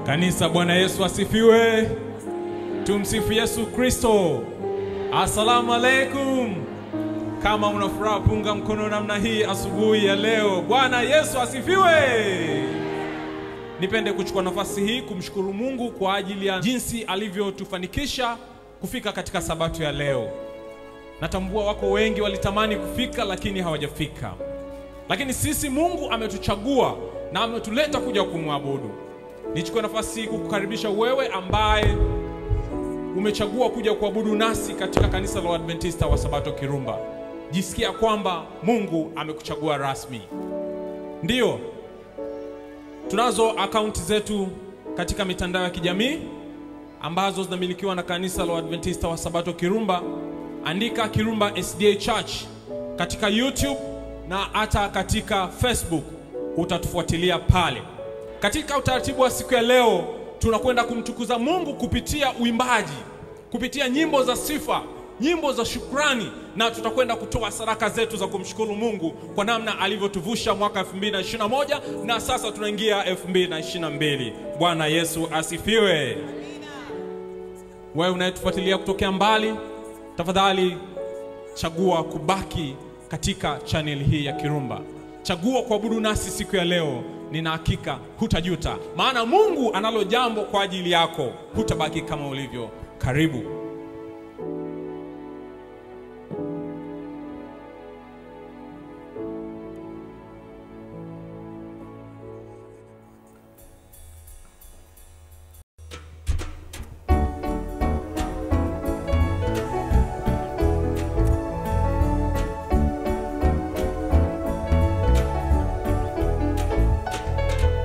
Kanisa, Bwana Yesu asifiwe. Tumsifu Yesu Kristo. Asalamu alaikum. Kama una furaha, punga mkono namna hii asubuhi ya leo. Bwana Yesu asifiwe. Nipende kuchukua nafasi hii kumshukuru Mungu kwa ajili ya jinsi alivyotufanikisha kufika katika sabato ya leo. Natambua wako wengi walitamani kufika lakini hawajafika, lakini sisi Mungu ametuchagua na ametuleta kuja kumwabudu. Nichukue nafasi hii kukukaribisha wewe ambaye umechagua kuja kuabudu nasi katika kanisa la Waadventista wa Sabato Kirumba. Jisikia kwamba Mungu amekuchagua rasmi. Ndiyo, tunazo akaunti zetu katika mitandao ya kijamii ambazo zinamilikiwa na kanisa la Waadventista wa Sabato Kirumba. Andika Kirumba SDA Church katika YouTube na hata katika Facebook, utatufuatilia pale. Katika utaratibu wa siku ya leo, tunakwenda kumtukuza Mungu kupitia uimbaji, kupitia nyimbo za sifa, nyimbo za shukrani, na tutakwenda kutoa sadaka zetu za kumshukuru Mungu kwa namna alivyotuvusha mwaka 2021 na sasa tunaingia 2022. Bwana Yesu asifiwe. Wewe unayetufuatilia kutokea mbali, tafadhali chagua kubaki katika channel hii ya Kirumba. Chagua kuabudu nasi siku ya leo. Nina hakika hutajuta, maana Mungu analo jambo kwa ajili yako. Hutabaki kama ulivyo. Karibu.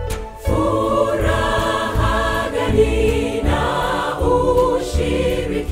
Furaha gani na ushiriki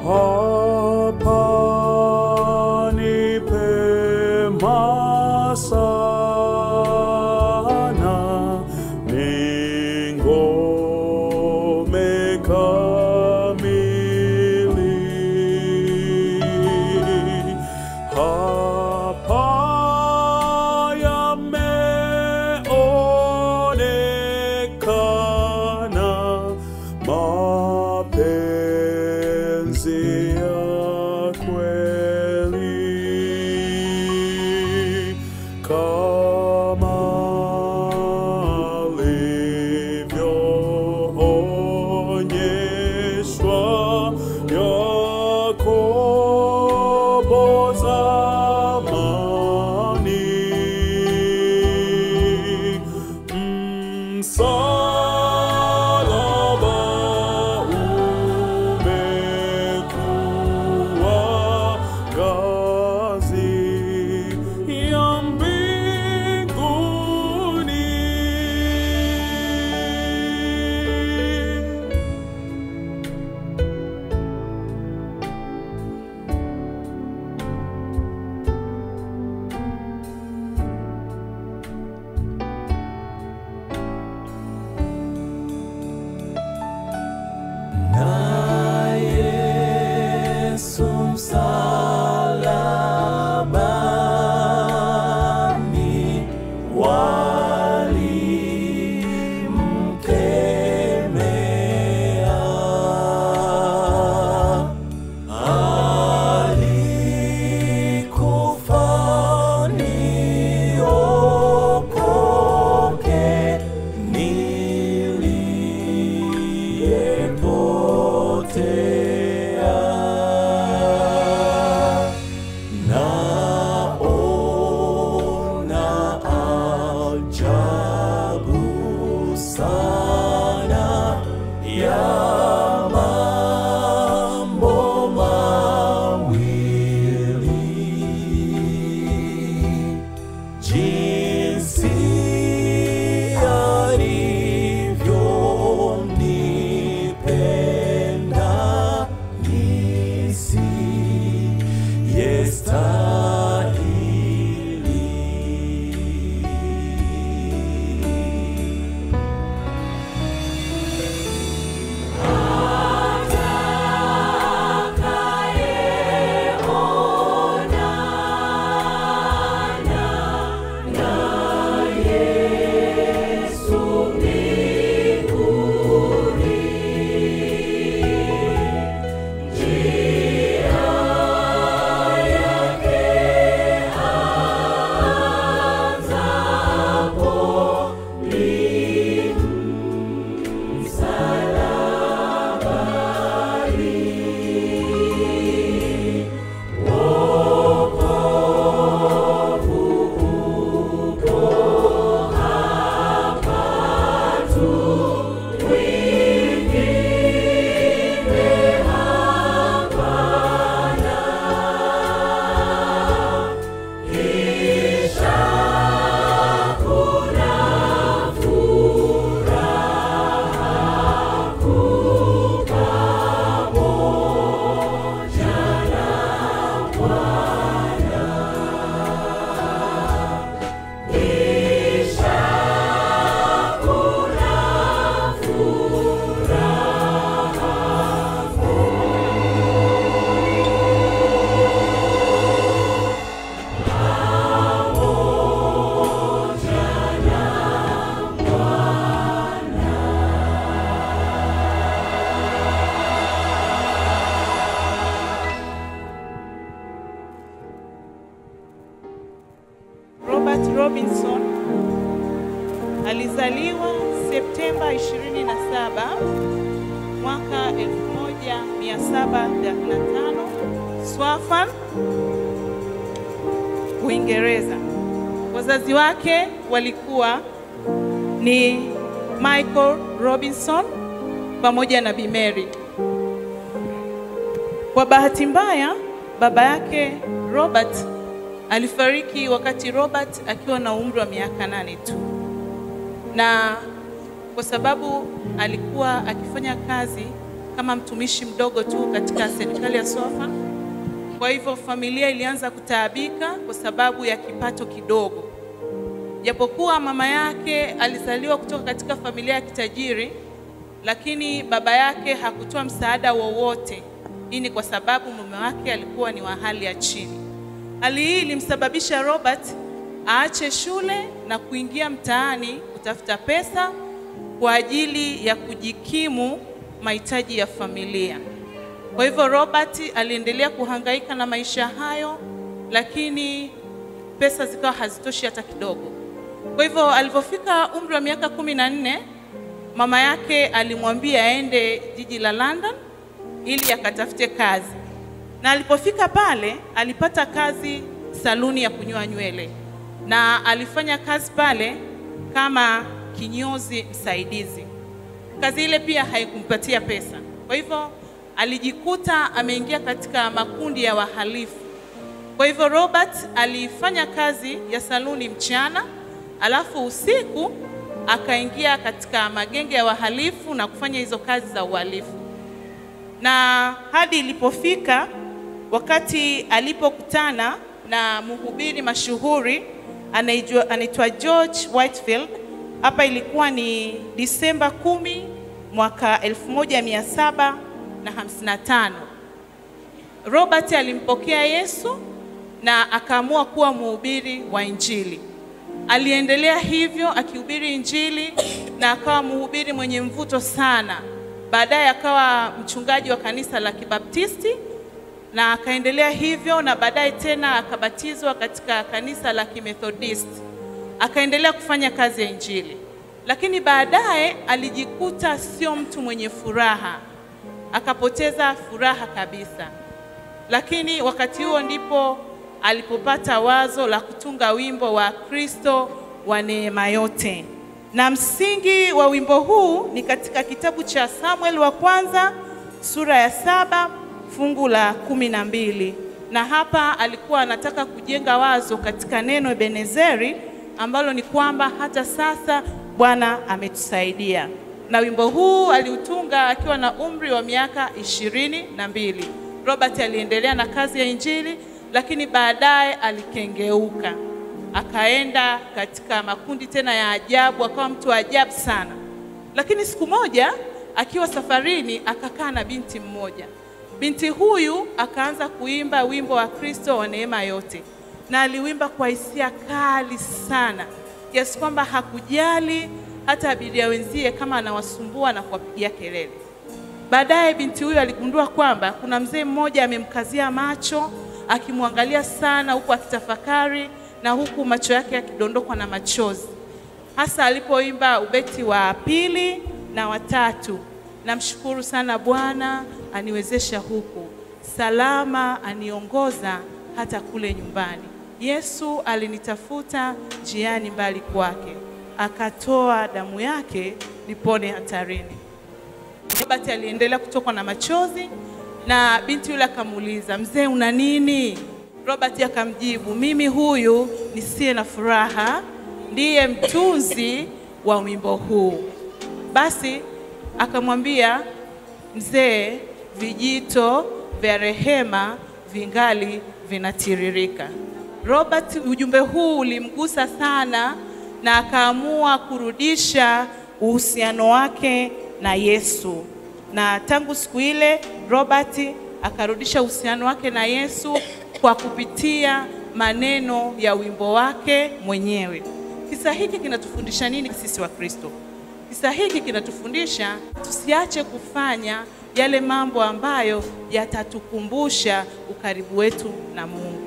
hapa ni pema sana, ni ngome kamili. Hapa yameonekana mapenzi ya kweli kama alivyoonyeshwa Yakobo zamani. Msalaba umekuwa ngazi ya mbinguni. Na Yesu msalabani walimkemea, alikufa niokoke niliyepotea. Naona ajabu sana ya mambo mawili jinsi alivyonipenda nisiyestahili. Robert Robinson alizaliwa Septemba 27 mwaka 1735 Swaffham, Uingereza. Wazazi wake walikuwa ni Michael Robinson pamoja na Bi Mary. Kwa bahati mbaya, baba yake Robert alifariki wakati Robert akiwa na umri wa miaka nane tu, na kwa sababu alikuwa akifanya kazi kama mtumishi mdogo tu katika serikali ya Swafa. Kwa hivyo familia ilianza kutaabika kwa sababu ya kipato kidogo. Japokuwa mama yake alizaliwa kutoka katika familia ya kitajiri, lakini baba yake hakutoa msaada wowote. Hii ni kwa sababu mume wake alikuwa ni wa hali ya chini. Hali hii ilimsababisha Robert aache shule na kuingia mtaani kutafuta pesa kwa ajili ya kujikimu mahitaji ya familia. Kwa hivyo Robert aliendelea kuhangaika na maisha hayo, lakini pesa zikawa hazitoshi hata kidogo. Kwa hivyo alipofika umri wa miaka kumi na nne mama yake alimwambia aende jiji la London ili akatafute kazi, na alipofika pale alipata kazi saluni ya kunyoa nywele, na alifanya kazi pale kama kinyozi msaidizi. Kazi ile pia haikumpatia pesa, kwa hivyo alijikuta ameingia katika makundi ya wahalifu. Kwa hivyo Robert alifanya kazi ya saluni mchana, alafu usiku akaingia katika magenge ya wahalifu na kufanya hizo kazi za uhalifu, na hadi ilipofika wakati alipokutana na mhubiri mashuhuri anaijua- anaitwa George Whitefield. Hapa ilikuwa ni Disemba kumi mwaka 1755. Robert alimpokea Yesu na akaamua kuwa mhubiri wa Injili. Aliendelea hivyo akihubiri Injili na akawa mhubiri mwenye mvuto sana. Baadaye akawa mchungaji wa kanisa la Kibaptisti na akaendelea hivyo, na baadaye tena akabatizwa katika kanisa la Kimethodist. Akaendelea kufanya kazi ya Injili, lakini baadaye alijikuta sio mtu mwenye furaha, akapoteza furaha kabisa. Lakini wakati huo ndipo alipopata wazo la kutunga wimbo wa Kristo wa neema yote, na msingi wa wimbo huu ni katika kitabu cha Samuel wa kwanza sura ya saba fungu la kumi na mbili na hapa alikuwa anataka kujenga wazo katika neno Ebenezeri ambalo ni kwamba hata sasa Bwana ametusaidia. Na wimbo huu aliutunga akiwa na umri wa miaka ishirini na mbili. Robert aliendelea na kazi ya Injili, lakini baadaye alikengeuka, akaenda katika makundi tena ya ajabu, akawa mtu wa ajabu sana. Lakini siku moja akiwa safarini akakaa na binti mmoja. Binti huyu akaanza kuimba wimbo wa Kristo wa neema yote, na aliwimba kwa hisia kali sana kiasi kwamba hakujali hata abiria wenzie kama anawasumbua na kuwapigia kelele. Baadaye binti huyu aligundua kwamba kuna mzee mmoja amemkazia macho akimwangalia sana, huku akitafakari na huku macho yake yakidondokwa na machozi, hasa alipoimba ubeti wa pili na watatu. Namshukuru sana Bwana aniwezesha huku salama, aniongoza hata kule nyumbani. Yesu alinitafuta njiani mbali kwake, akatoa damu yake nipone hatarini. Robert aliendelea kutokwa na machozi na binti yule akamuuliza, mzee, una nini? Robert akamjibu, mimi huyu nisiye na furaha ndiye mtunzi wa wimbo huu. Basi akamwambia mzee, vijito vya rehema vingali vinatiririka. Robert, ujumbe huu ulimgusa sana na akaamua kurudisha uhusiano wake na Yesu. Na tangu siku ile Robert akarudisha uhusiano wake na Yesu kwa kupitia maneno ya wimbo wake mwenyewe. Kisa hiki kinatufundisha nini sisi wa Kristo? Kisa hiki kinatufundisha tusiache kufanya yale mambo ambayo yatatukumbusha ukaribu wetu na Mungu.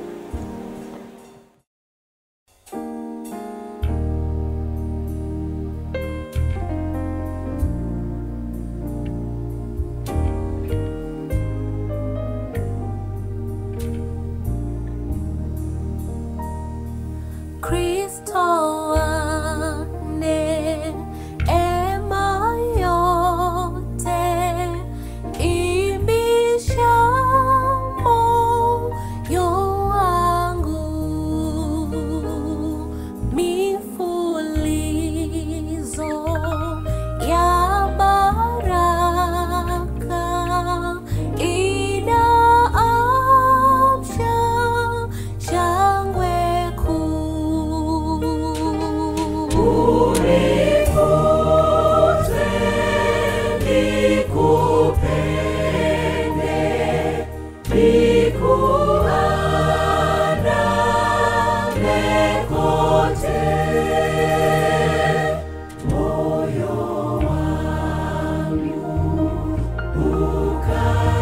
Kristo wa neema yote, imbisha moyo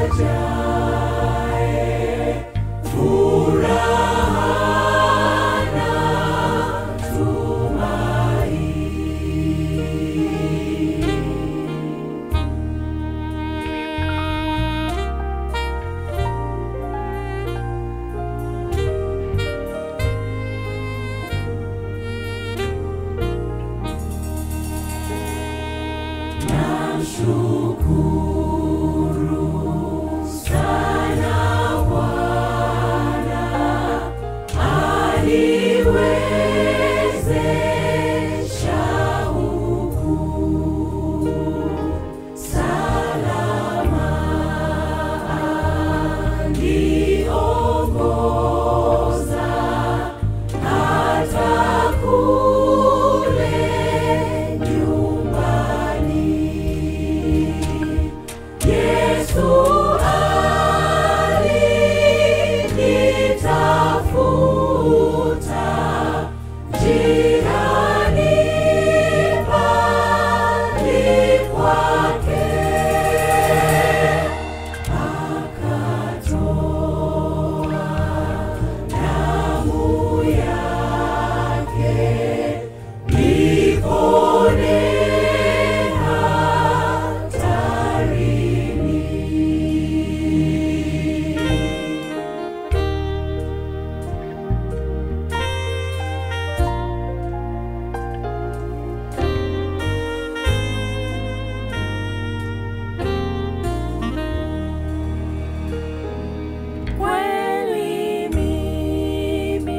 Kweli mimi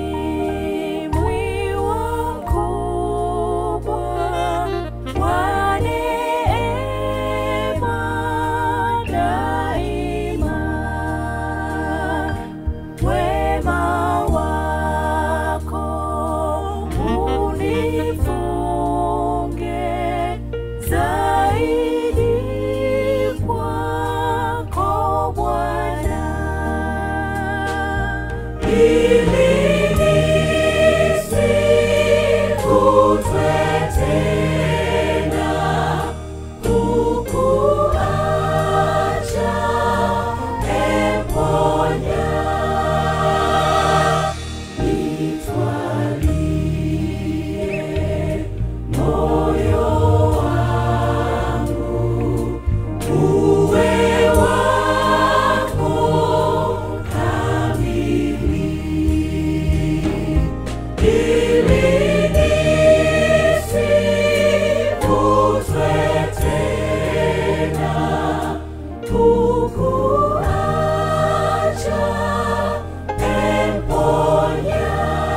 mwiwa mkubwa wa neema daima, wema wako unifunge zaidi kwako Bwana ili nisikutwe tena kukuacha, eponya nitwalie moyo wangu uwe wako kamili ili nisivutwe tena kukuacha, emponya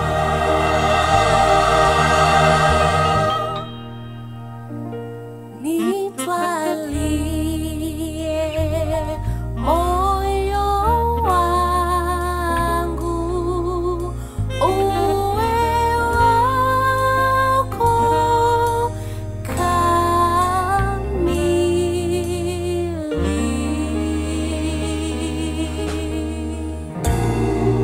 nitwalie moyo wangu uwe wako kamili.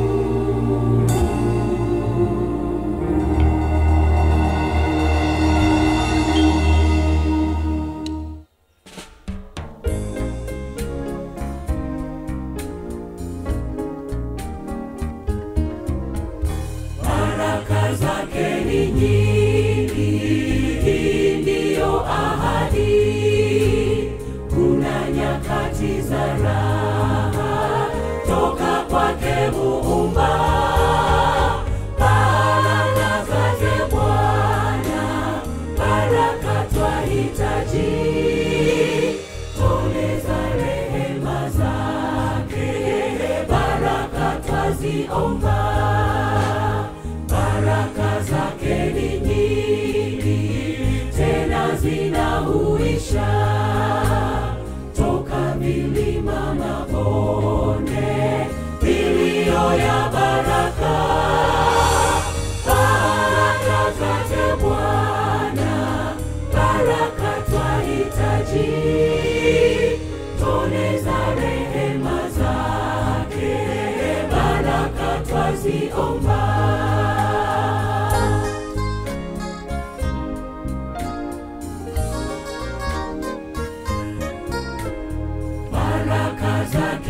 baraka zake ni nyingi, hii ndiyo ahadi. Kuna nyakati za raha toka kwake Muumba, baraka zake Bwana, baraka twahitaji, tone za rehema zake, baraka twaziomba baraka zake ni nyingi tena zinahuisha toka milima mabonde vilio ya baraka baraka zake bwana baraka twahitaji tone za rehema zake baraka twaziomba baraka zake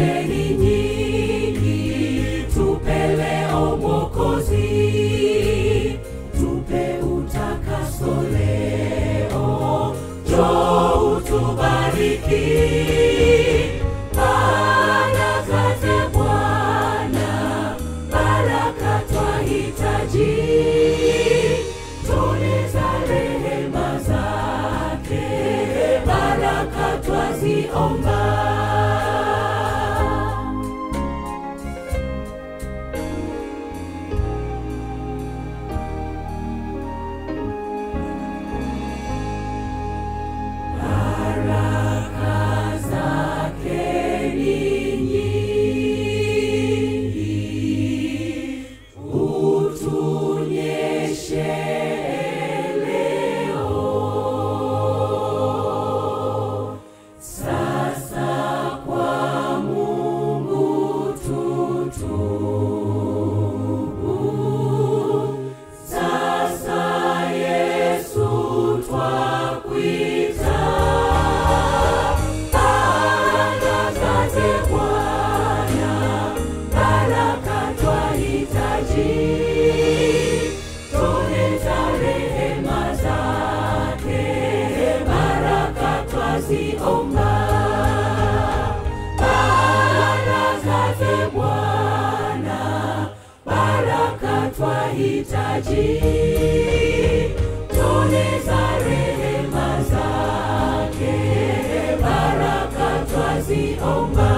twahitaji tone za rehema zake, baraka twaziomba.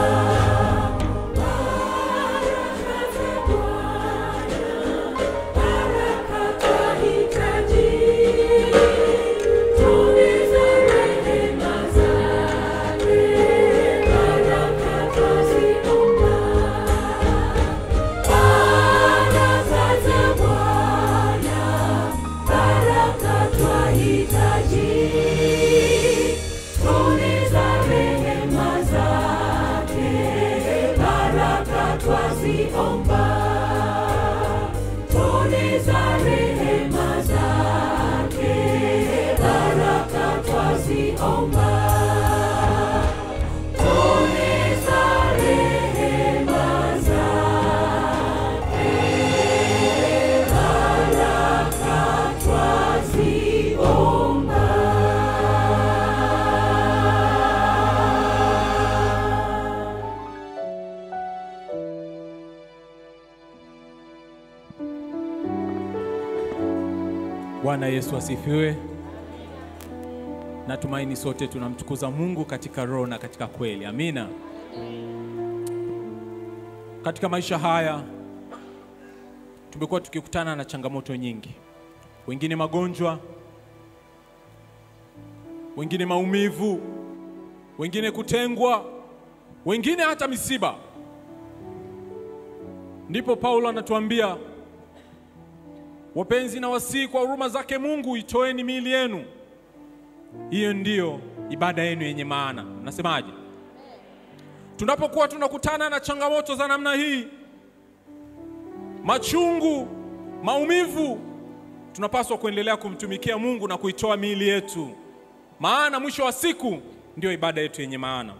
Baraka za Bwana, baraka twahitaji tone za rehema zake, baraka twaziomba. Baraka za Bwana, baraka twahitaji. Tone za rehema zake, baraka twaziomba. Tone za rehema zake, baraka twaziomba. Tone za rehema zake, baraka twaziomba. Bwana Yesu asifiwe. Natumaini sote tunamtukuza Mungu katika roho na katika kweli. Amina. Katika maisha haya tumekuwa tukikutana na changamoto nyingi, wengine magonjwa, wengine maumivu, wengine kutengwa, wengine hata misiba. Ndipo Paulo anatuambia Wapenzi na wasii kwa huruma zake Mungu, itoeni miili yenu. Hiyo ndiyo ibada yenu yenye maana. Nasemaje? Tunapokuwa tunakutana na changamoto za namna hii, machungu, maumivu, tunapaswa kuendelea kumtumikia Mungu na kuitoa miili yetu, maana mwisho wa siku ndiyo ibada yetu yenye maana.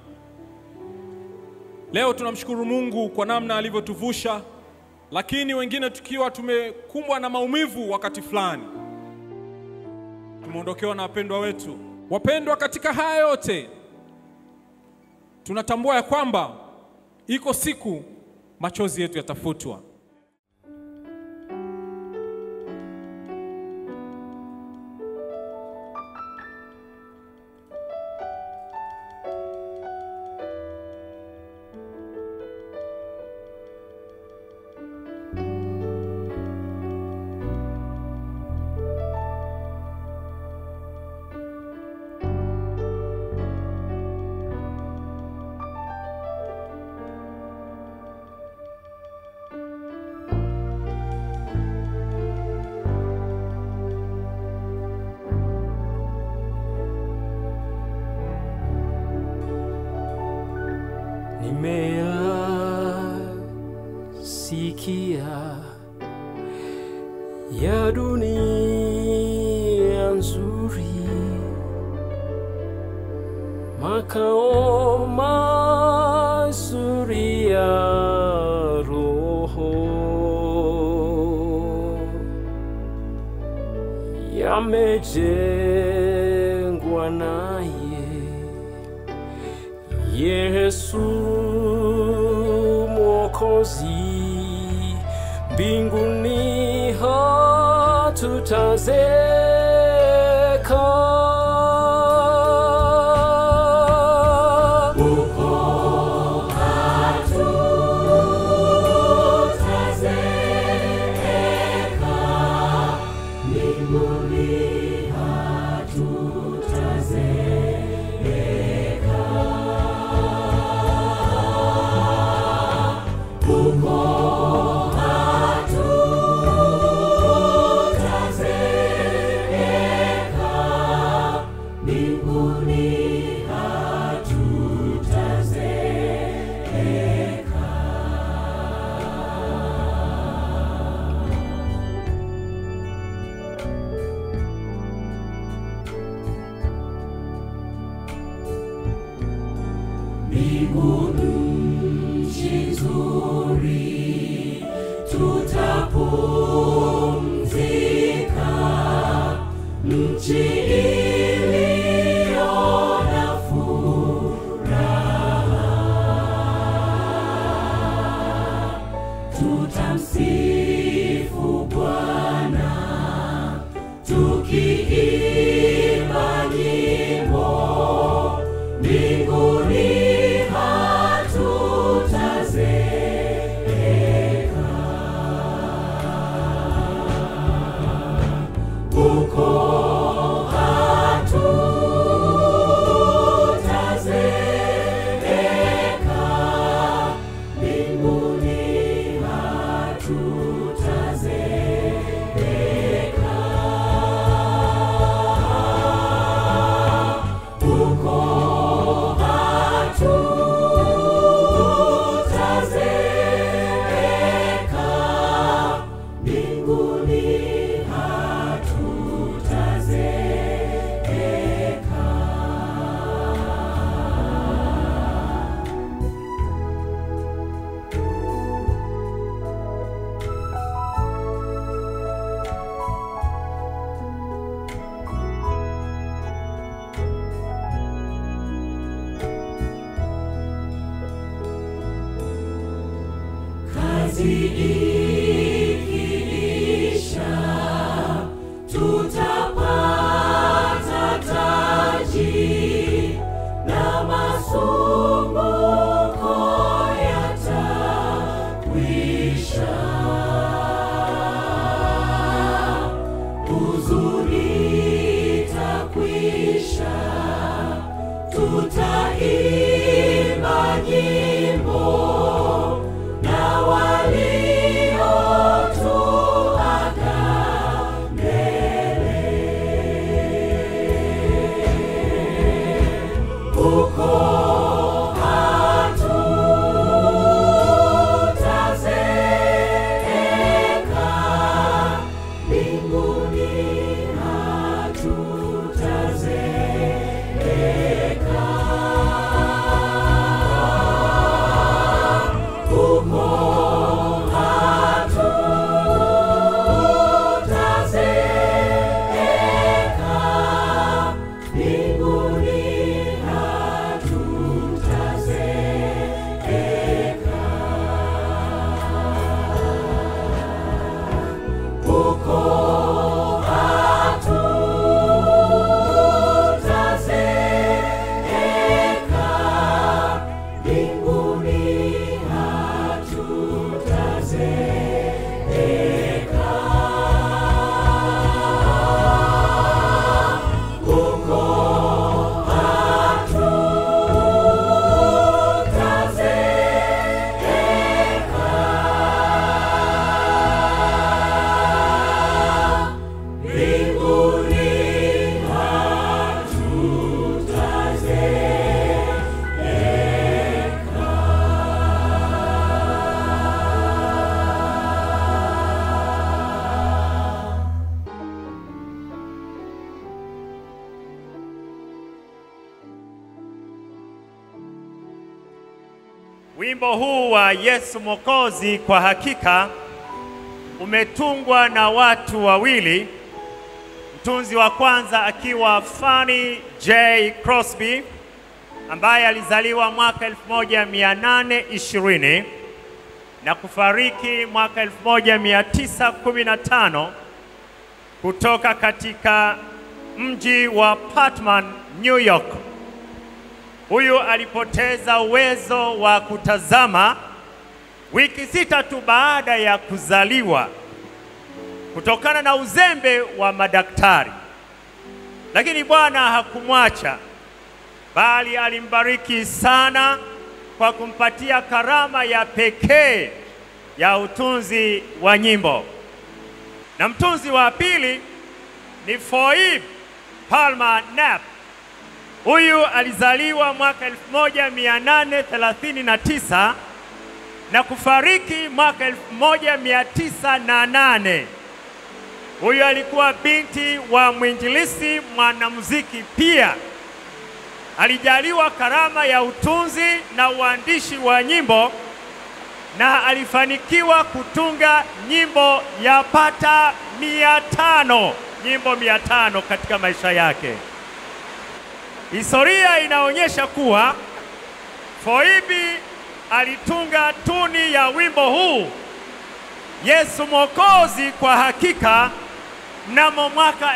Leo tunamshukuru Mungu kwa namna alivyotuvusha lakini wengine tukiwa tumekumbwa na maumivu wakati fulani, tumeondokewa na wapendwa wetu. Wapendwa, katika haya yote tunatambua ya kwamba iko siku machozi yetu yatafutwa. nimeyasikia ya dunia nzuri, makao mazuri ya roho yamejengwa naye Yesu Mwokozi, mbinguni hatutazeka. Nchi iliyo na furaha, tutamsifu kazi ikiisha, tutapata taji na masumbuko yatakwisha. Huzuni itakwisha, tutaimba nyimbo na waliotuaga mbele. Huko hatutazeeka, mbinguni hatutazeeka. Huko hatutazeeka, mbinguni hatutazeeka. Huko hatutazeeka, mbinguni hatutazeeka. Huko hatutazeeka, mbinguni hatutazeeka. Wimbo huu wa Yesu Mwokozi kwa hakika umetungwa na watu wawili, mtunzi wa kwanza akiwa Fanny J. Crosby ambaye alizaliwa mwaka 1820 na kufariki mwaka 1915 kutoka katika mji wa Patman, New York. Huyu alipoteza uwezo wa kutazama wiki sita tu baada ya kuzaliwa kutokana na uzembe wa madaktari, lakini Bwana hakumwacha bali alimbariki sana kwa kumpatia karama ya pekee ya utunzi wa nyimbo. Na mtunzi wa pili ni Phoebe Palmer Knapp. Huyu alizaliwa mwaka 1839 na kufariki mwaka 1908. Huyu alikuwa binti wa mwinjilisi mwanamuziki pia. Alijaliwa karama ya utunzi na uandishi wa nyimbo na alifanikiwa kutunga nyimbo yapata mia tano nyimbo mia tano katika maisha yake. Historia inaonyesha kuwa Phoebe alitunga tuni ya wimbo huu Yesu Mwokozi kwa hakika mnamo mwaka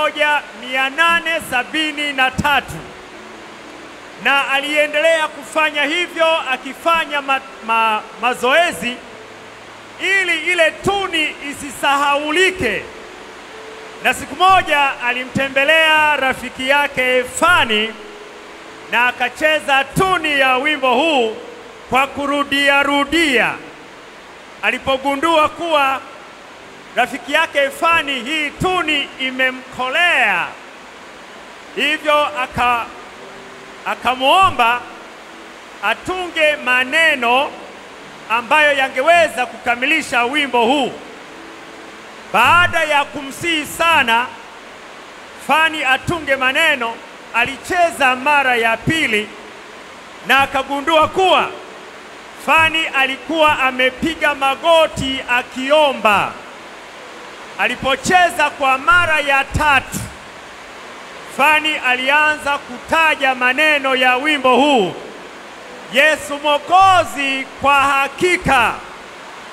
1873 na aliendelea kufanya hivyo akifanya ma, ma, mazoezi ili ile tuni isisahaulike. Na siku moja alimtembelea rafiki yake Fani na akacheza tuni ya wimbo huu kwa kurudia rudia. Alipogundua kuwa rafiki yake Fani hii tuni imemkolea, hivyo aka akamwomba atunge maneno ambayo yangeweza kukamilisha wimbo huu. Baada ya kumsihi sana Fani atunge maneno, alicheza mara ya pili na akagundua kuwa Fani alikuwa amepiga magoti akiomba. Alipocheza kwa mara ya tatu, Fani alianza kutaja maneno ya wimbo huu, Yesu Mwokozi kwa hakika.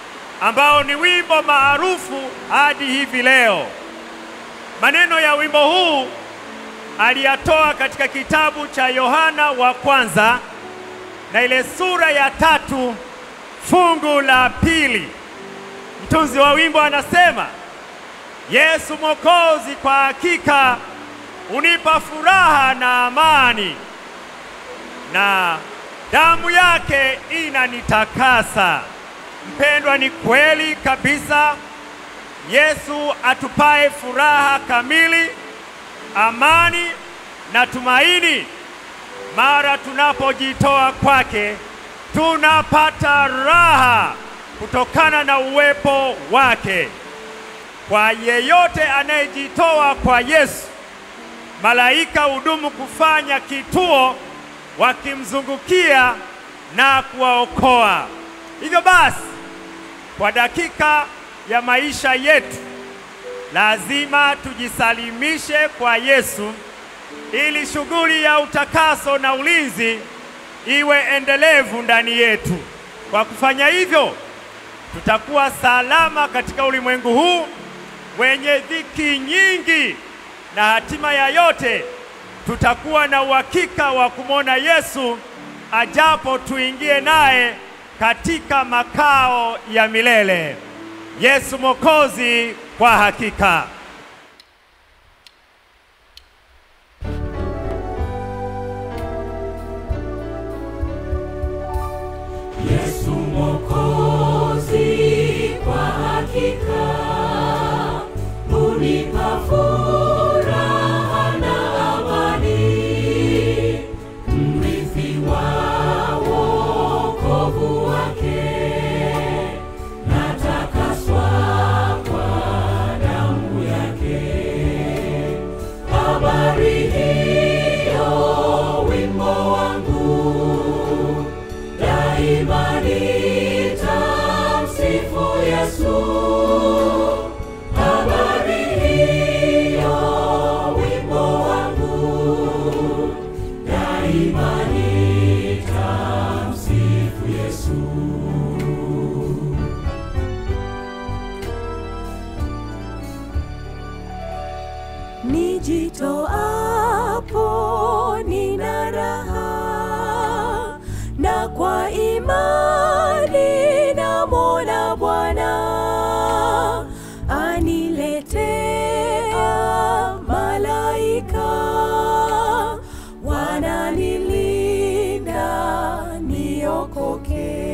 ambao ni wimbo maarufu hadi hivi leo. Maneno ya wimbo huu aliyatoa katika kitabu cha Yohana wa kwanza na ile sura ya tatu fungu la pili. Mtunzi wa wimbo anasema, Yesu Mwokozi kwa hakika unipa furaha na amani, na damu yake inanitakasa. Mpendwa, ni kweli kabisa, Yesu atupae furaha kamili, amani na tumaini. Mara tunapojitoa kwake, tunapata raha kutokana na uwepo wake. Kwa yeyote anayejitoa kwa Yesu, malaika hudumu kufanya kituo wakimzungukia na kuwaokoa. Hivyo basi, kwa dakika ya maisha yetu lazima tujisalimishe kwa Yesu ili shughuli ya utakaso na ulinzi iwe endelevu ndani yetu. Kwa kufanya hivyo, tutakuwa salama katika ulimwengu huu wenye dhiki nyingi, na hatima ya yote tutakuwa na uhakika wa kumwona Yesu ajapo tuingie naye katika makao ya milele. Yesu Mwokozi kwa hakika. Yesu Mwokozi kwa hakika unipa furaha na amani, mrithi wa wokovu wake, natakaswa kwa damu yake. Habari hiyo wimbo wangu daima nitamsifu Yesu. Habari hiyo wimbo wangu, daima nitamsifu Yesu. Nijitoapo nina raha, na kwa imani namwona Bwana aniletea malaika wananilinda niokoke.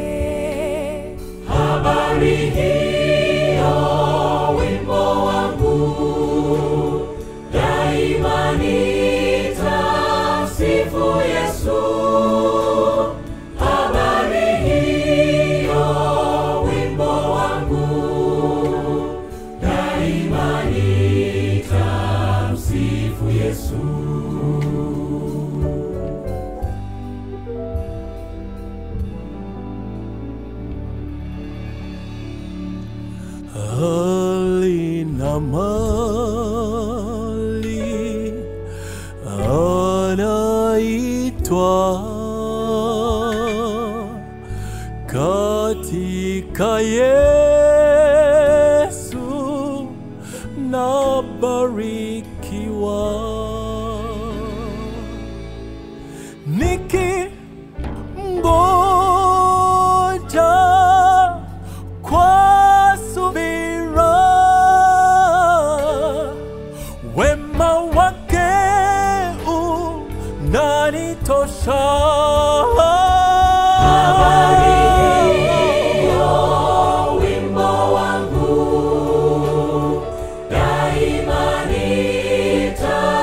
Habari hiyo wimbo wangu, daima nitamsifu Yesu. Habari hiyo wimbo wangu, daima nitamsifu Yesu. hali na mali anaitwa katika Yesu nabarikiwa nikimgoja kwa subira wema wake unanitosha. wimbo wangu daima nitamsifu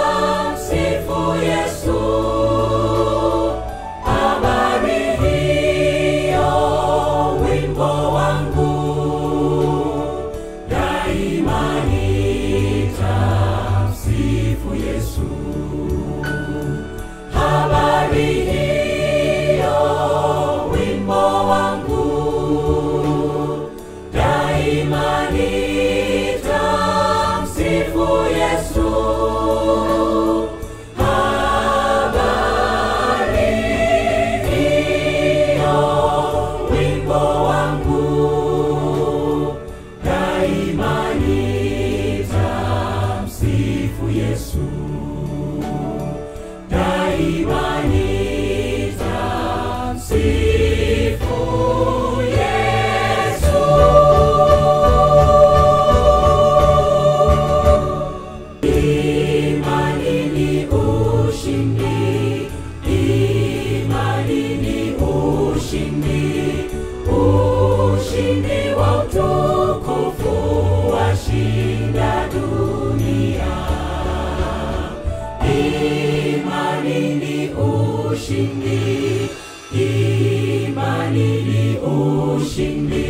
ushindi,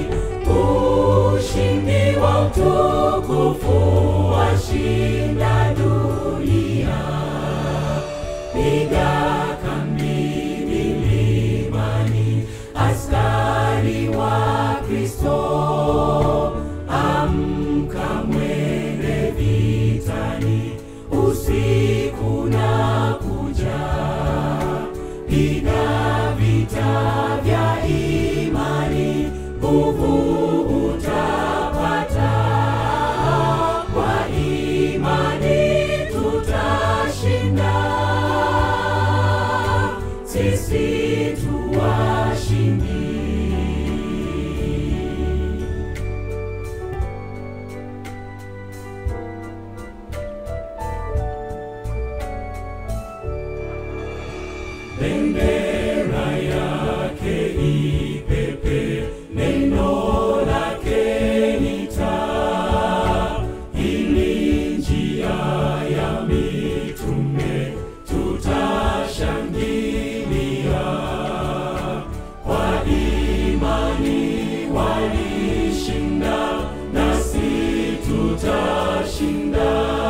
ushindi wa utukufu washinda dunia. Piga kambi milimani, askari wa Kristo, amka mwende vitani, usiku na kuja piga vita vya imani, nguvu utapata. Kwa imani tutashinda, sisi tu washindi. bendera yake ipepe, neno lake ni taa. Ili njia ya mitume tutashangilia, kwa imani walishinda, nasi tutashinda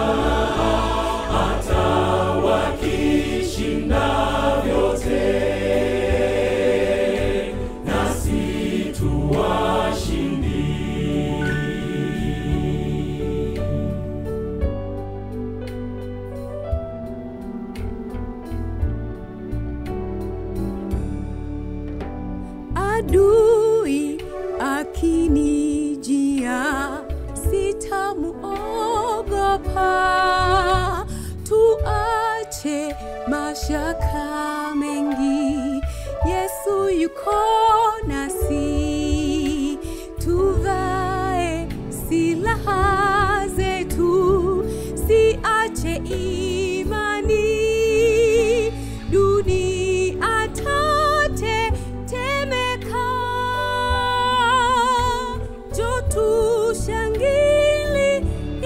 hata wakishinda vyote, nasi tu washindi. adui akinijia sitamuogopa tuache mashaka mengi yesu yuko nasi tuvae silaha zetu siache imani dunia tatetemeka jo tushangilie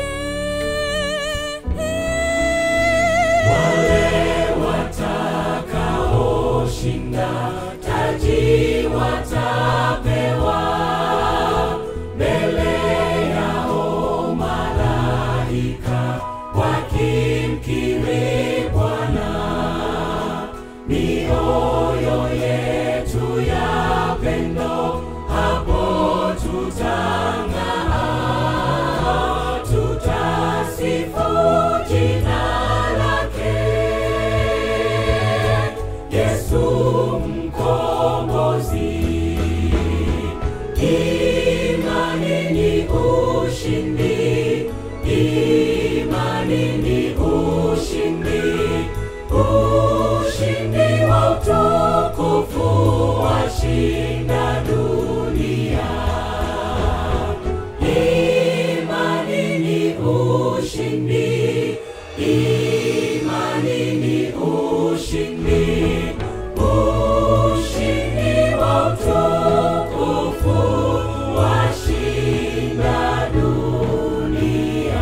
Wale watakaoshinda taji watapewa mbele yao malaika wakimkiri Bwana. Mioyo yetu ya pendo hapo tutang'aa, tutasifu jina lake Yesu mkombozi. Imani ni ushindi, imani ni ushindi, ushindi wa utukufu washinda dunia. Imani ni ushindi, imani ni ushindi, ushindi wa utukufu washinda dunia.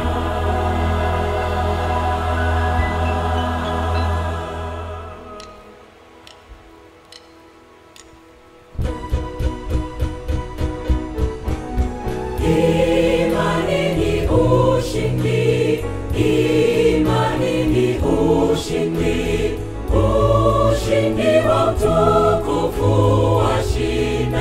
Imani ni ushindi, imani ni ushindi, ushindi wa utukufu washinda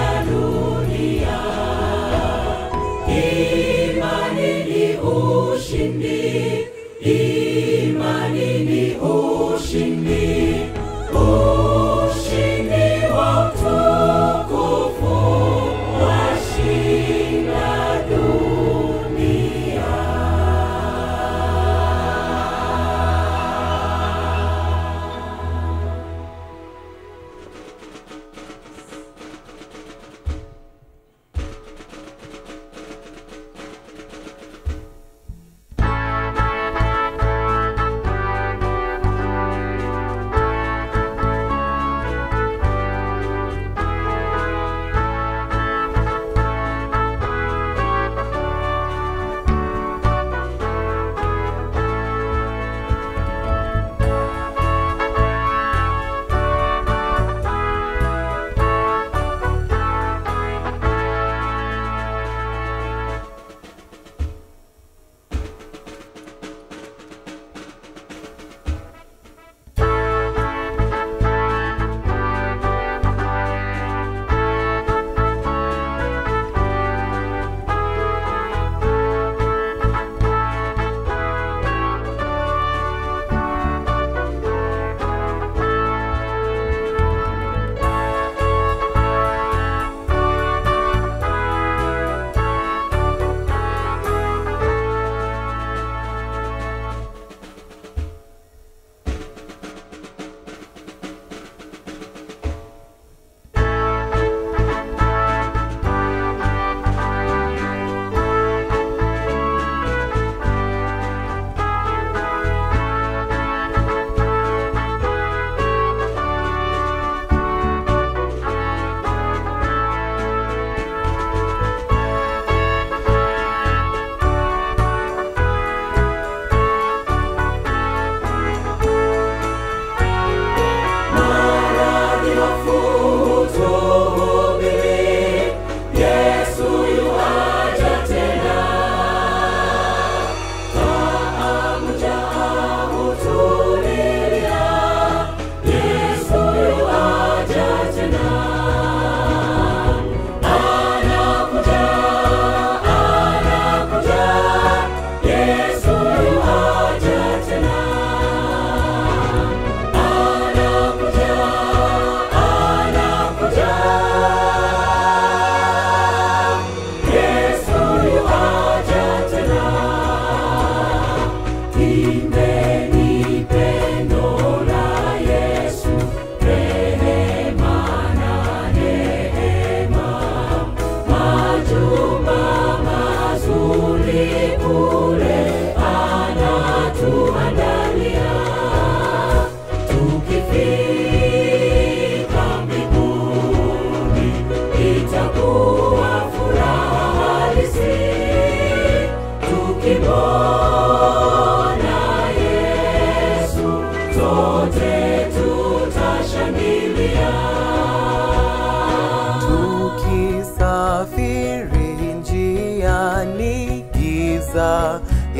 giza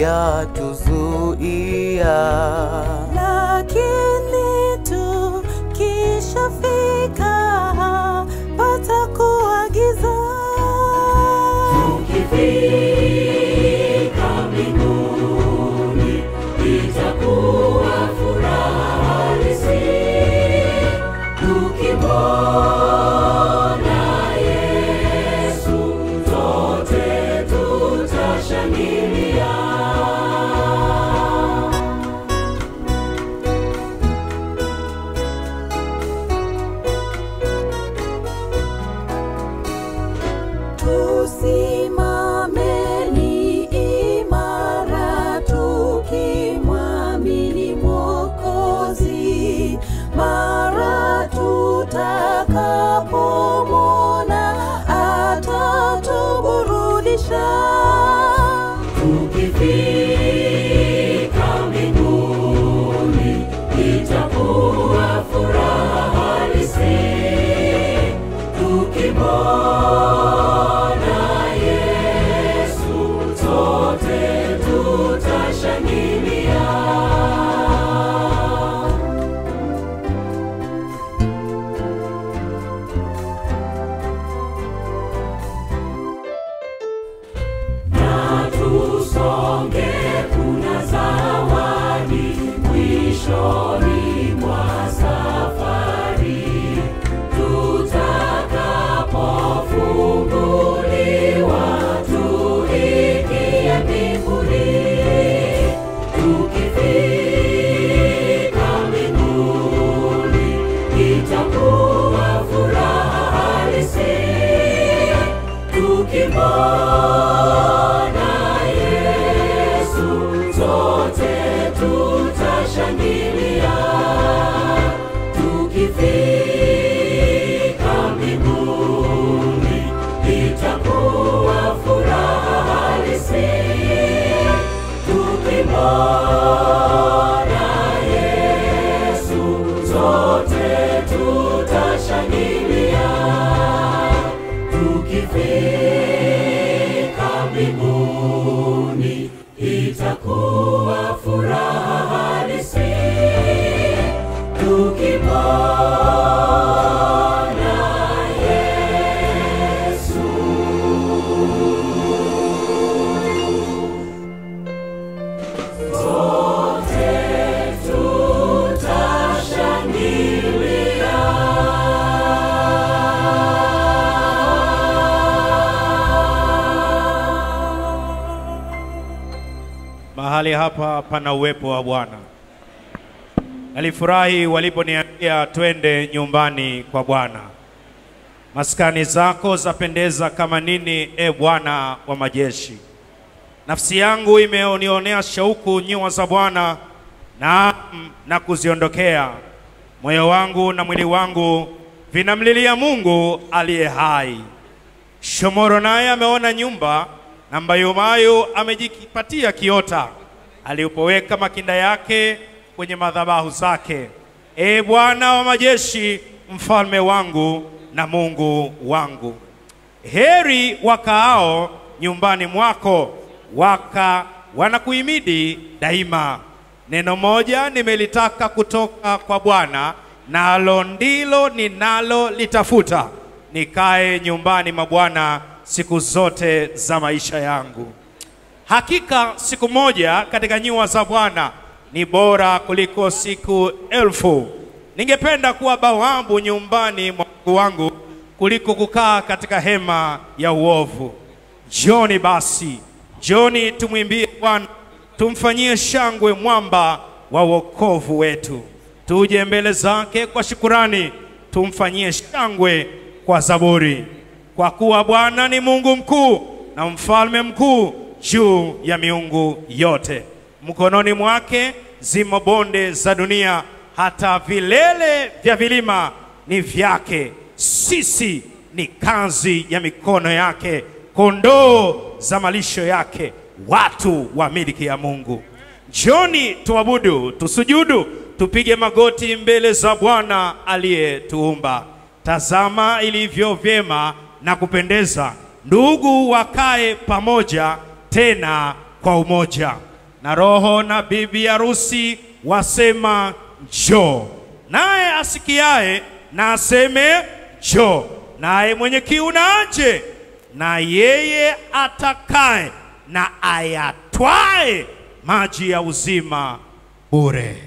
yatuzuia, lakini tukishafika patakuwa giza. Tukifika mbinguni itakuwa furaha halisi, tukimwona Yesu sote tutashangilia. Tusimameni imara tukimwamini Mwokozi, mara tutakapomwona atatuburudisha. Tukifika mbinguni itakuwa furaha halisi, tukimwona Yesu sote tutashangilia. na tusonge, kuna zawadi mwishoni mwa safari, tutakapofunguliwa tuingie mbinguni. Tukifika mbinguni itakuwa furaha halisi tukimwona Yesu sote tutashangilia. Tukifika mbinguni itakuwa furaha halisi. Tukimwona Yesu sote tutashangilia tukifika mbinguni itakuwa furaha halisi tukimwona Yesu. Sote Mahali hapa pana uwepo wa Bwana. Nalifurahi waliponiambia twende nyumbani kwa Bwana. Maskani zako zapendeza kama nini, e Bwana wa majeshi. Nafsi yangu imeonionea shauku nyua za Bwana na, na kuziondokea. Moyo wangu na mwili wangu vinamlilia Mungu aliye hai. Shomoro naye ameona nyumba na mbayumayu amejipatia kiota, alipoweka makinda yake kwenye madhabahu zake. E Bwana wa majeshi, mfalme wangu na Mungu wangu, heri wakaao nyumbani mwako, waka wanakuhimidi daima. Neno moja nimelitaka kutoka kwa Bwana, nalo ndilo ninalolitafuta, nikae nyumbani mwa Bwana siku zote za maisha yangu. Hakika siku moja katika nyua za Bwana ni bora kuliko siku elfu. Ningependa kuwa bawabu nyumbani mwa Mungu wangu kuliko kukaa katika hema ya uovu. Njoni basi, njoni tumwimbie Bwana, tumfanyie shangwe mwamba wa wokovu wetu. Tuje mbele zake kwa shukurani, tumfanyie shangwe kwa zaburi. Kwa kuwa Bwana ni Mungu mkuu na mfalme mkuu juu ya miungu yote. Mkononi mwake zimo bonde za dunia, hata vilele vya vilima ni vyake. Sisi ni kazi ya mikono yake, kondoo za malisho yake, watu wa miliki ya Mungu. Njoni tuabudu, tusujudu, tupige magoti mbele za Bwana aliyetuumba. Tazama ilivyo vyema na kupendeza ndugu wakae pamoja tena kwa umoja, na roho na bibi harusi wasema njoo. Naye asikiaye na aseme njoo, naye mwenye kiu na aje, na yeye atakaye na ayatwae maji ya uzima bure.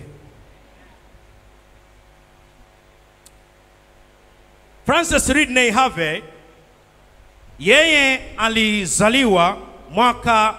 Francis Ridley Harvey yeye alizaliwa mwaka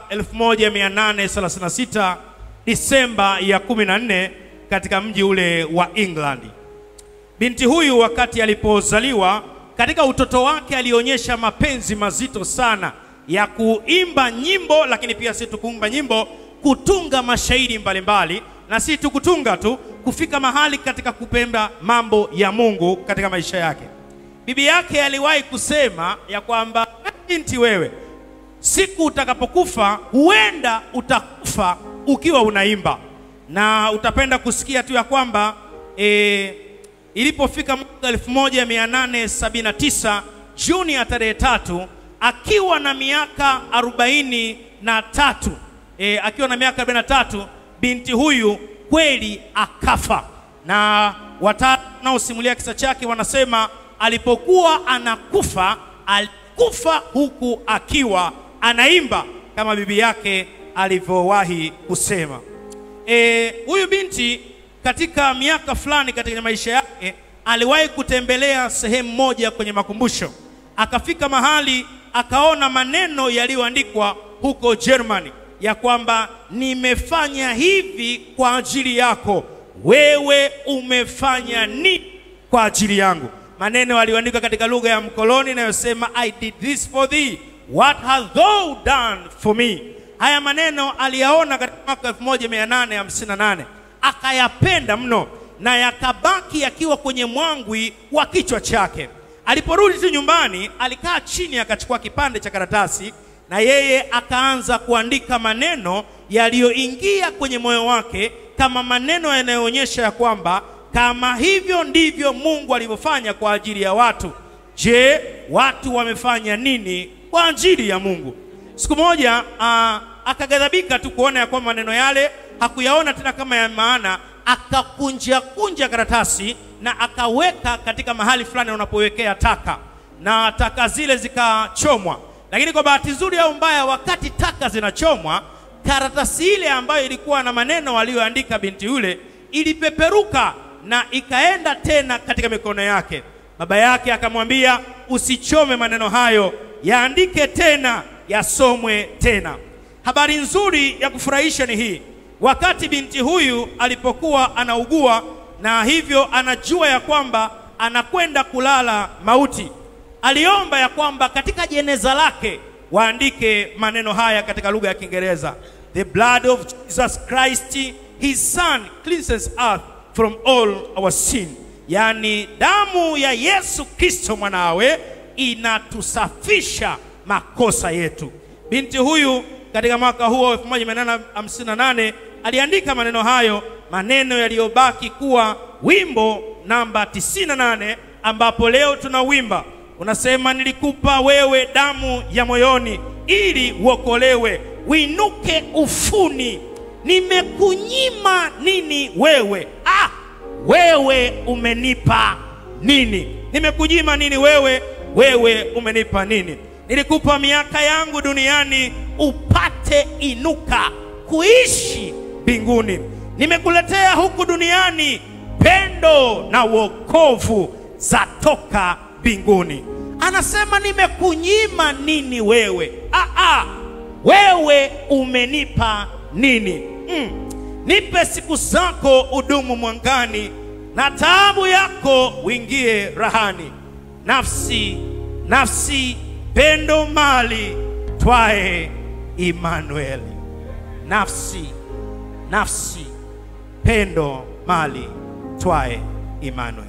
1836 Disemba ya 14 katika mji ule wa England. Binti huyu wakati alipozaliwa, katika utoto wake alionyesha mapenzi mazito sana ya kuimba nyimbo, lakini pia si tu kuimba nyimbo, kutunga mashairi mbalimbali, na si tu kutunga tu, kufika mahali katika kupenda mambo ya Mungu katika maisha yake. Bibi yake aliwahi kusema ya kwamba binti, wewe siku utakapokufa huenda utakufa ukiwa unaimba, na utapenda kusikia tu ya kwamba e, ilipofika mwaka 1879 Juni ya tarehe tatu akiwa na miaka arobaini na tatu e, akiwa na miaka arobaini na tatu binti huyu kweli akafa, na watatu wanaosimulia kisa chake wanasema alipokuwa anakufa alikufa huku akiwa anaimba kama bibi yake alivyowahi kusema. E, huyu binti katika miaka fulani katika maisha yake aliwahi kutembelea sehemu moja kwenye makumbusho, akafika mahali akaona maneno yaliyoandikwa huko Germany ya kwamba nimefanya hivi kwa ajili yako, wewe umefanya nini kwa ajili yangu? Maneno aliyoandika katika lugha ya mkoloni inayosema I did this for thee, what hast thou done for me? Haya maneno aliyaona katika mwaka 1858 akayapenda mno na yakabaki yakiwa kwenye mwangwi wa kichwa chake. Aliporudi tu nyumbani, alikaa chini akachukua kipande cha karatasi na yeye akaanza kuandika maneno yaliyoingia kwenye moyo wake kama maneno yanayoonyesha ya kwamba kama hivyo ndivyo Mungu alivyofanya kwa ajili ya watu, je, watu wamefanya nini kwa ajili ya Mungu? Siku moja uh, akaghadhabika tu kuona ya kwamba maneno yale hakuyaona tena kama ya maana, akakunja kunja karatasi na akaweka katika mahali fulani unapowekea taka, na taka zile zikachomwa. Lakini kwa bahati nzuri au mbaya, wakati taka zinachomwa, karatasi ile ambayo ilikuwa na maneno aliyoandika binti yule ilipeperuka na ikaenda tena katika mikono yake. Baba yake akamwambia, usichome maneno hayo, yaandike tena, yasomwe tena. Habari nzuri ya kufurahisha ni hii, wakati binti huyu alipokuwa anaugua na hivyo anajua ya kwamba anakwenda kulala mauti, aliomba ya kwamba katika jeneza lake waandike maneno haya katika lugha ya Kiingereza, the blood of Jesus Christ his son cleanses earth from all our sin, yaani damu ya Yesu Kristo mwanawe inatusafisha makosa yetu. Binti huyu katika mwaka huo 1858 aliandika maneno hayo, maneno yaliyobaki kuwa wimbo namba 98 ambapo leo tunawimba unasema, nilikupa wewe damu ya moyoni ili uokolewe, winuke ufuni. Nimekunyima nini wewe? Ah, wewe umenipa nini? Nimekunyima nini wewe? Wewe umenipa nini? Nilikupa miaka yangu duniani upate inuka kuishi mbinguni. Nimekuletea huku duniani pendo na wokovu zatoka mbinguni. Anasema nimekunyima nini wewe? Ah, ah, wewe umenipa nini? Mm. Nipe siku zako udumu mwangani, na taabu yako uingie rahani. Nafsi, nafsi, pendo, mali, twae Imanueli. Nafsi, nafsi, pendo, mali, twae Imanueli.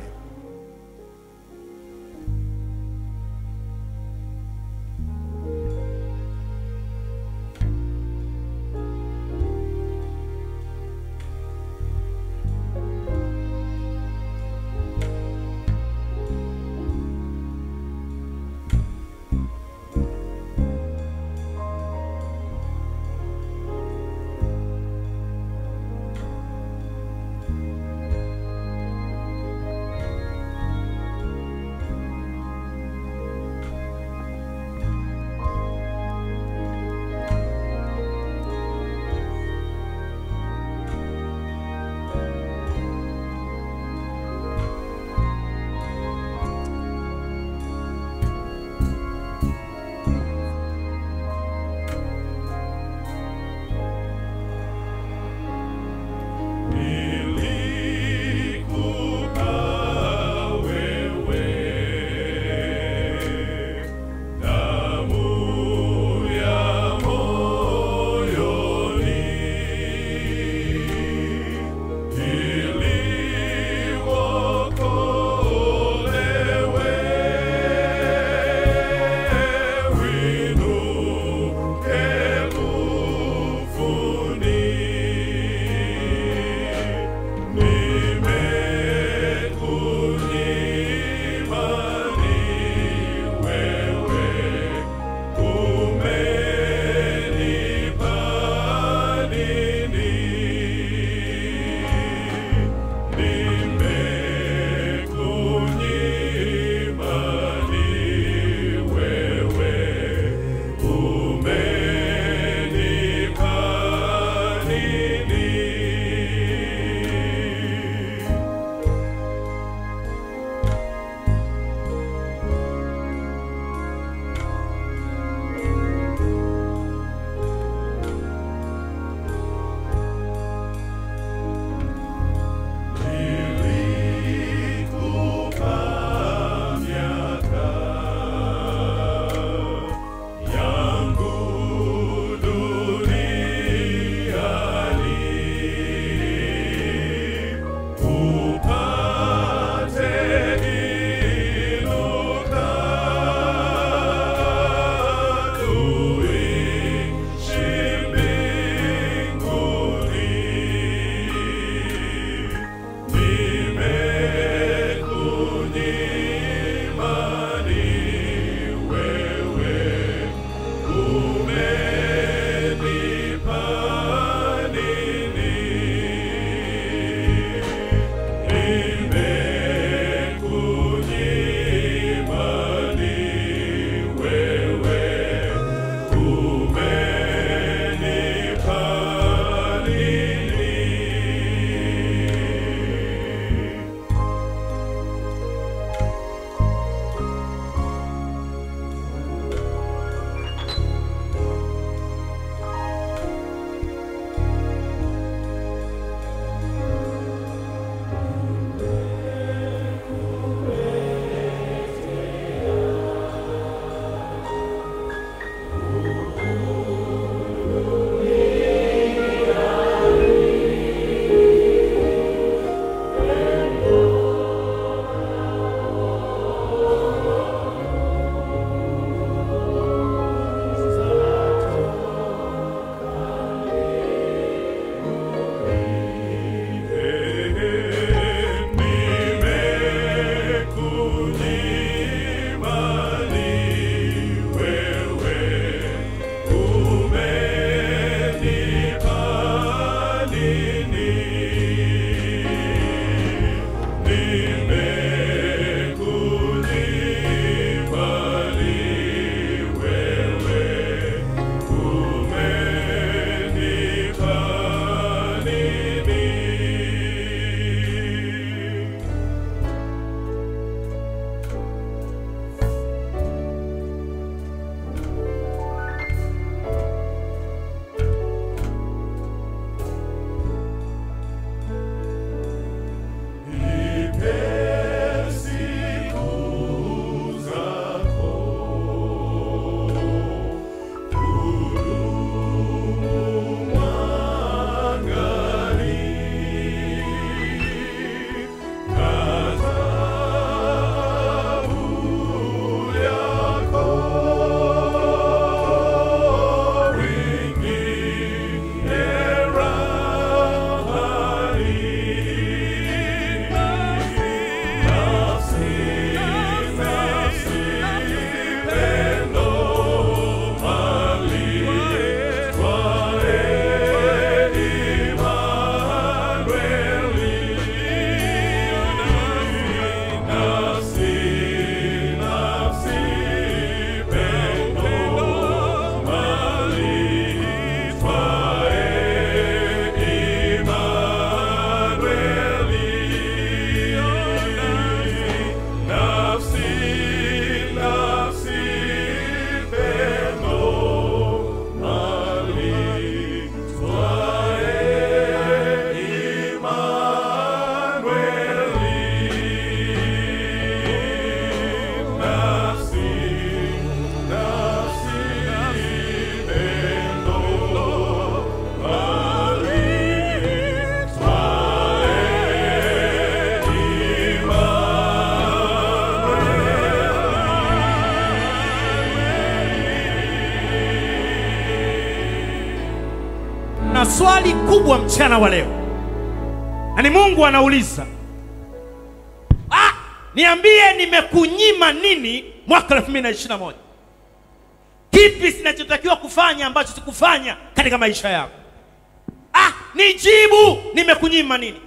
swali kubwa mchana wa leo, na ni Mungu anauliza ah, niambie nimekunyima nini mwaka 2021? Kipi sinachotakiwa kufanya ambacho sikufanya katika maisha yako? Ah, nijibu, nimekunyima nini?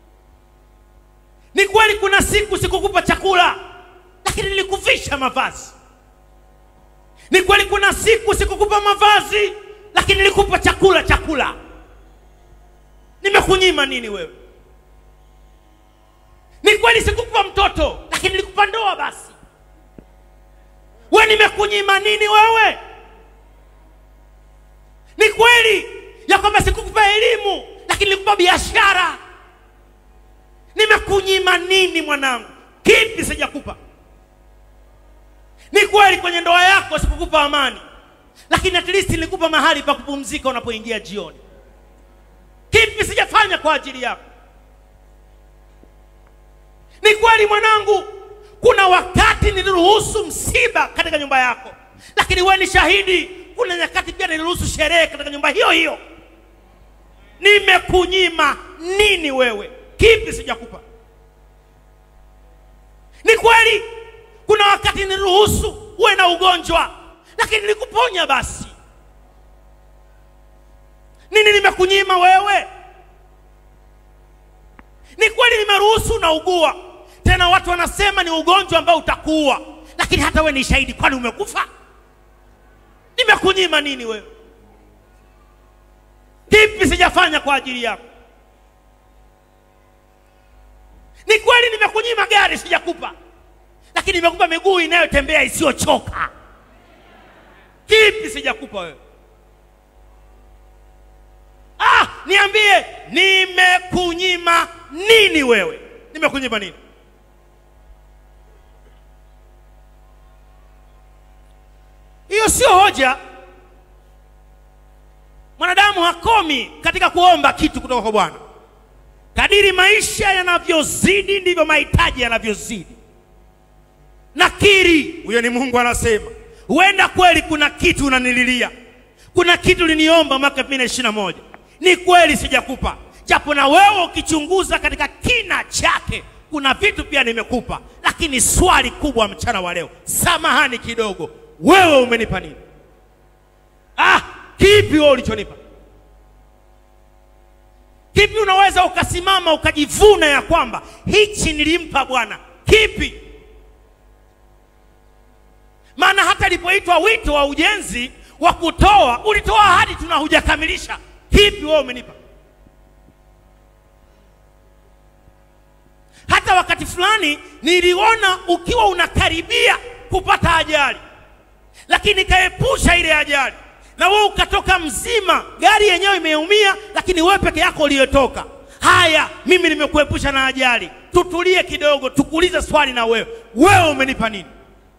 Ni kweli kuna siku sikukupa chakula, lakini nilikuvisha mavazi. Ni kweli kuna siku sikukupa mavazi, lakini nilikupa chakula chakula. Nimekunyima nini wewe? Ni kweli sikukupa mtoto, lakini nilikupa ndoa basi. We nimekunyima nini wewe? Ni kweli ya kwamba sikukupa elimu, lakini nilikupa biashara. Nimekunyima nini mwanangu? Kipi sijakupa? Ni kweli kwenye ndoa yako sikukupa amani, lakini at least nilikupa mahali pa kupumzika unapoingia jioni. Kipi sijafanya kwa ajili yako? Ni kweli mwanangu, kuna wakati niliruhusu msiba katika nyumba yako, lakini wewe ni shahidi. Kuna nyakati pia niliruhusu sherehe katika nyumba hiyo hiyo. Nimekunyima nini wewe? Kipi sijakupa? Ni kweli kuna wakati niliruhusu uwe na ugonjwa, lakini nilikuponya basi. Nini nimekunyima wewe? Ni kweli nimeruhusu unaugua, tena watu wanasema ni ugonjwa ambao utakuua, lakini hata wewe ni shahidi, kwani umekufa? Nimekunyima nini wewe? Kipi sijafanya kwa ajili yako? Ni kweli nimekunyima gari, sijakupa, lakini nimekupa miguu inayotembea isiyochoka. Kipi sijakupa wewe? Ah, niambie, nimekunyima nini wewe? Nimekunyima nini? Hiyo sio hoja. Mwanadamu hakomi katika kuomba kitu kutoka kwa Bwana. Kadiri maisha yanavyozidi ndivyo mahitaji yanavyozidi. Nakiri, huyo ni Mungu anasema, huenda kweli kuna kitu unanililia, kuna kitu uliniomba mwaka 2021 ni kweli sijakupa, japo na wewe ukichunguza katika kina chake kuna vitu pia nimekupa, lakini swali kubwa mchana wa leo, samahani kidogo, wewe umenipa nini? Ah, kipi wewe ulichonipa? Kipi unaweza ukasimama ukajivuna ya kwamba hichi nilimpa Bwana? Kipi? Maana hata ilipoitwa wito wa ujenzi wa kutoa, ulitoa hadi tuna hujakamilisha. Kipi wewe umenipa? Hata wakati fulani niliona ukiwa unakaribia kupata ajali, lakini kaepusha ile ajali, na wewe ukatoka mzima, gari yenyewe imeumia, lakini wewe peke yako uliyotoka. Haya, mimi nimekuepusha na ajali. Tutulie kidogo, tukuulize swali na wewe, wewe umenipa nini?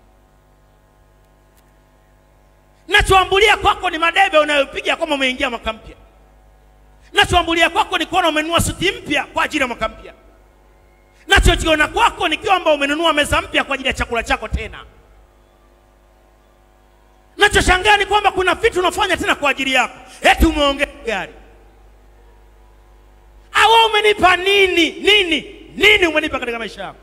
Nachoambulia kwako ni madebe unayopiga kwamba umeingia mwaka mpya. Nachoambulia kwako ni kuona umenunua suti mpya kwa ajili ya mwaka mpya. Nachokiona kwako ni kwamba umenunua meza mpya kwa ajili ya chakula chako tena. Nachoshangaa ni kwamba kuna vitu unafanya tena kwa ajili yako, eti umeongeza gari. Awe umenipa nini? Nini? Nini umenipa katika maisha yako?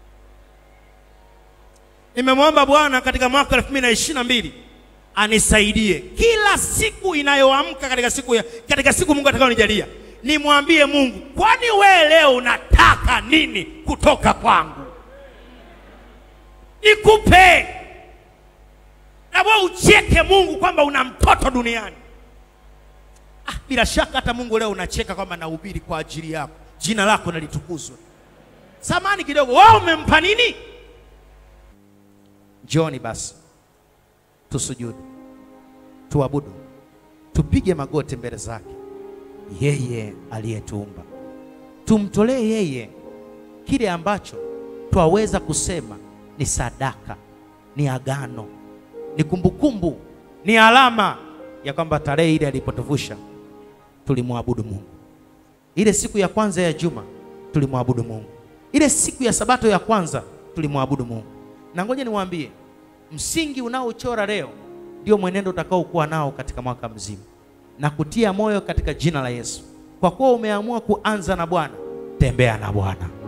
Nimemwomba Bwana katika mwaka 2022 anisaidie kila siku inayoamka katika siku ya, katika siku Mungu atakayonijalia nimwambie Mungu, kwani wewe leo unataka nini kutoka kwangu? Nikupe na wewe ucheke Mungu kwamba una mtoto duniani. Ah, bila shaka hata Mungu leo unacheka kwamba nahubiri kwa ajili yako, jina lako nalitukuzwe. Samani kidogo, wewe umempa nini? Njoni basi tusujudu, tuabudu, tupige magoti mbele zake yeye aliyetuumba, tumtolee yeye kile ambacho twaweza kusema ni sadaka, ni agano, ni kumbukumbu, ni alama ya kwamba tarehe ile alipotuvusha tulimwabudu Mungu. Ile siku ya kwanza ya juma tulimwabudu Mungu. Ile siku ya sabato ya kwanza tulimwabudu Mungu. Na ngoja niwaambie, msingi unaochora leo ndio mwenendo utakaokuwa nao katika mwaka mzima. na kutia moyo katika jina la Yesu. Kwa kuwa umeamua kuanza na Bwana, tembea na Bwana.